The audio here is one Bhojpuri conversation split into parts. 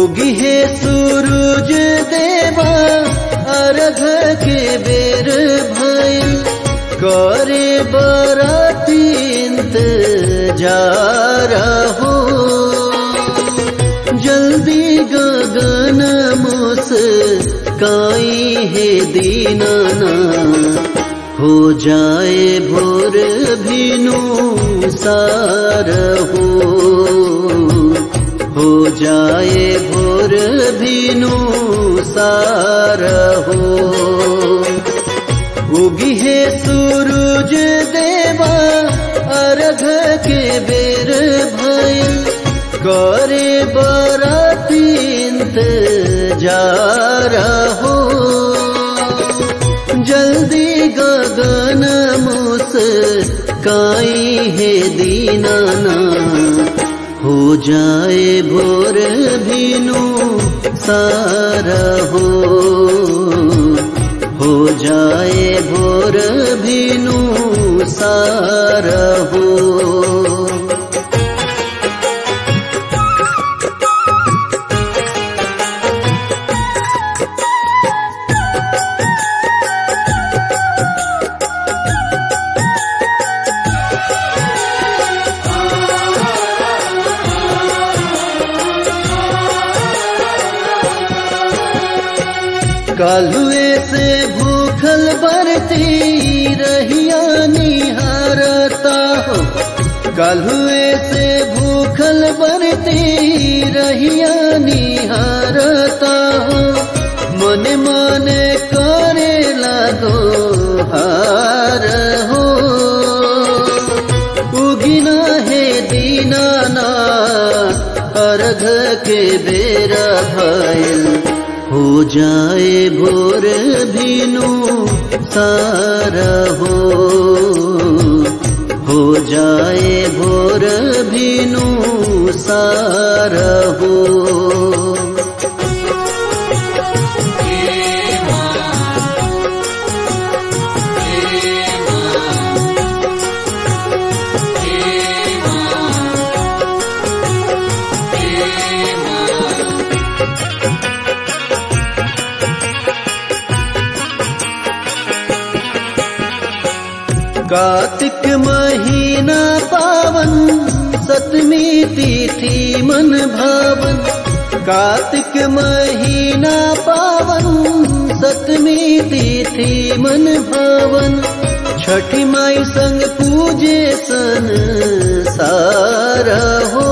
उगी है सूरज देवा अर्घ के बेर भइल करे बराती इंतजार हो जल्दी गगन मुस काई है दीनाना हो जाए भोर भिनु सार हो हो जाए भोर भिनु सार हो उगी है सूरज देवा अर्घ के बेर भइल करे बराती इंतजार हो जल्दी गगन मुस काई है दीनाना हो जाए भोर भिनु सारा हो हो जाए भोर भिनु सारा हो कालुए से भूखल बरती रहिया निहारता हो कालुए से भूखल बरती रहिया निहारता हो मन मन करे लागो हार हो उगिना है दीनाना अर्घ के बेरा भइल हो जाए भोर भिनु सारा हो हो जाए भोर भिनु सारा हो कार्तिक महीना पावन सतमी तिथि मन भावन कार्तिक महीना पावन सतमी तिथि मन भावन छठी माई संग पूजे सन सारा हो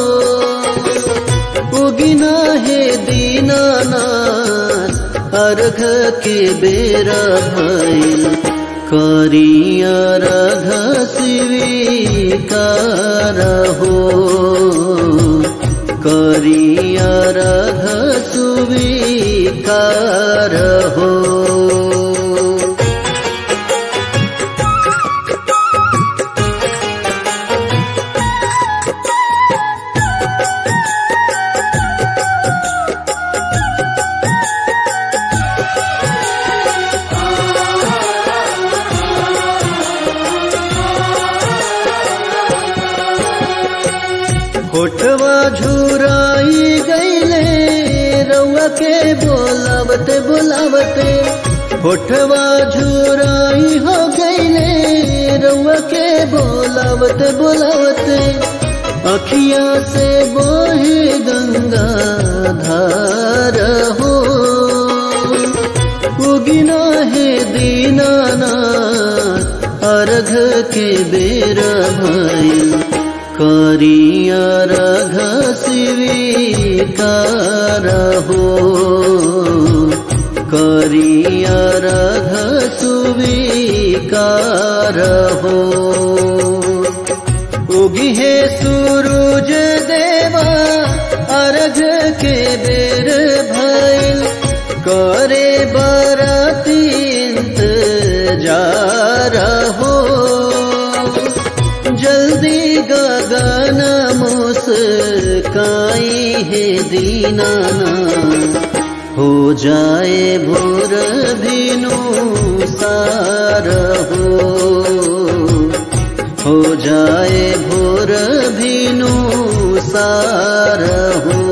उगिना है दीनानाथ अर्घ के बेरा भइल करिया रघ स्वीकार हो करिया रघ सुवीकार हो होठवा झुराई गईले रउआ के बोलावते बोलावते होठवा झुराई हो गईले रउआ के बोलावते बोलावते अखिया से बोहे गंगा धार हो उगिना है दीनाना अर्घ के बेरा भइल करिया रघ स्वीकार हो करिया रघ सुवीकार हो उगी है सूरज देवा अर्घ के बेर भइल करे बराती इंतजार हो जल्दी गगन मुस्काई है दीनाना हो जाए भोर भिनु सार हो हो जाए भोर भिनु सार हो